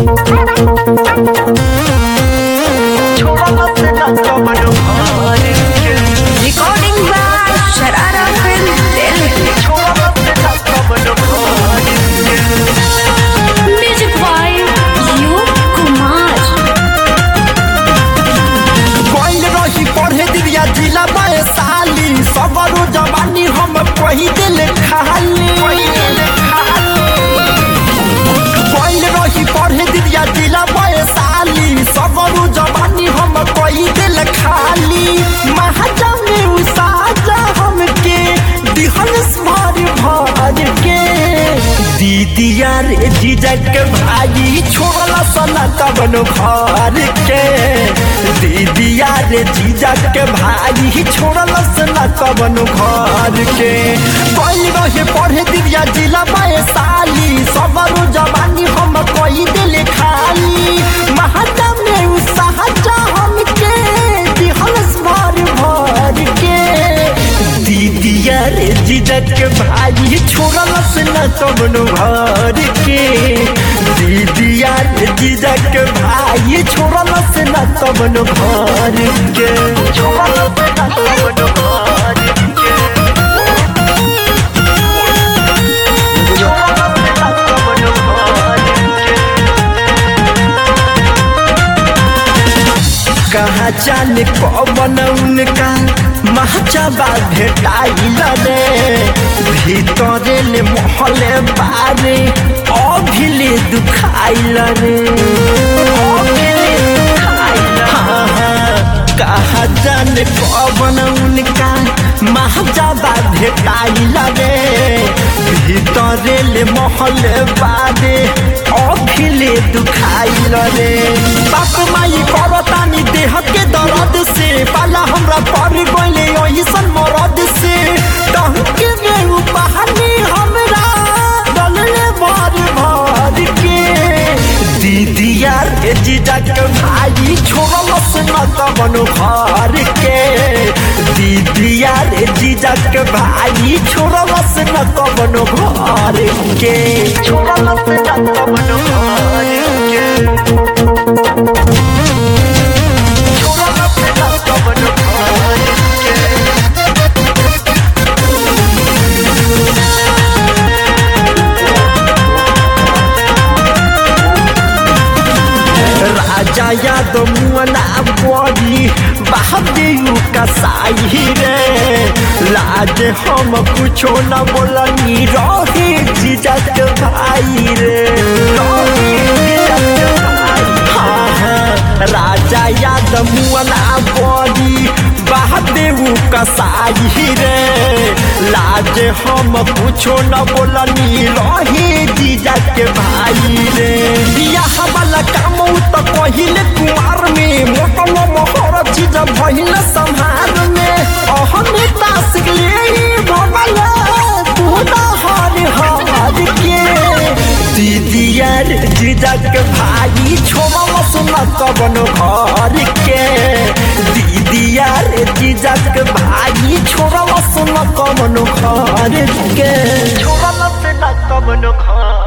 Recording by Sharara Film Delhi. Music by U. Kumar. गइल रही पढ़े दिया जिला में साली सगरो जवानी हम कही दिल खाली गइल रही पढ़े दिया जिला में साली सगरो जवानी हम कही दिल खाली महाजा में उसाजा हमके दिहल भर भर के दीदिया रे जीजा के भाई छोड़ला सना कबनो घर के दीदिया रे जीजा के भाई छोड़ला सना कबनो घर के कोई रहे पढ़े दिया जिला में साली सगरो जवानी हम कोई दिल खाली महाजा में उसाजा हमके दिहल भर भर के दीदिया रे जीजक भाई छोड़लस न कबनो घर के दीदिया रे जीजक भाई छोड़लस न कबनो घर के छोड़लस न कबनो घर के छोड़लस न कबनो घर के कहा जाने कौन उनका महचबा भेटाइल रे भीतरे ले महले बारे अभिले दुखाइल रे अभिले दुखाइल हाँ, हाँ, कहा जाने कौन उनका महजबा भेटाइल रे भीतरे ले महले बारे अभिले दुखाइल रे बाप माई करतानी देह के दर्द से पाला हमरा पर गइले ऐसन मरद से टहके में उपहानी हमरा डलले भर भर के दीदिया रे जीजा के भाई छोड़लस न कबनो घर के दीदिया रे जीजा के भाई छोड़लस न कबनो घर के छोड़लस न कबनो घर के छोड़लस न कबनो घर के राजा यादव मुअना बड़ी बहादुर कसाई रे लाज हम कुछो न बोलनी रहे जीजक भाई रे रहे जीजक भाई। हाँ, हाँ, राजा यादव मुअना बड़ी बहादुर कसाई रे लाज हम कुछो न बोलनी रहे जीजक भाई रे बियाह वाला काम उ त पहिले कुमार में मोटम मोहर चीज भइल संहार में अहमे तासिक ले भगला तू न हर हर के दीदिया रे जीजक भाई छोमा सुना कबनो घर के दीदिया रे जीजक भाई छोरा सुना कबनो घर के छोरा सुना कबनो घर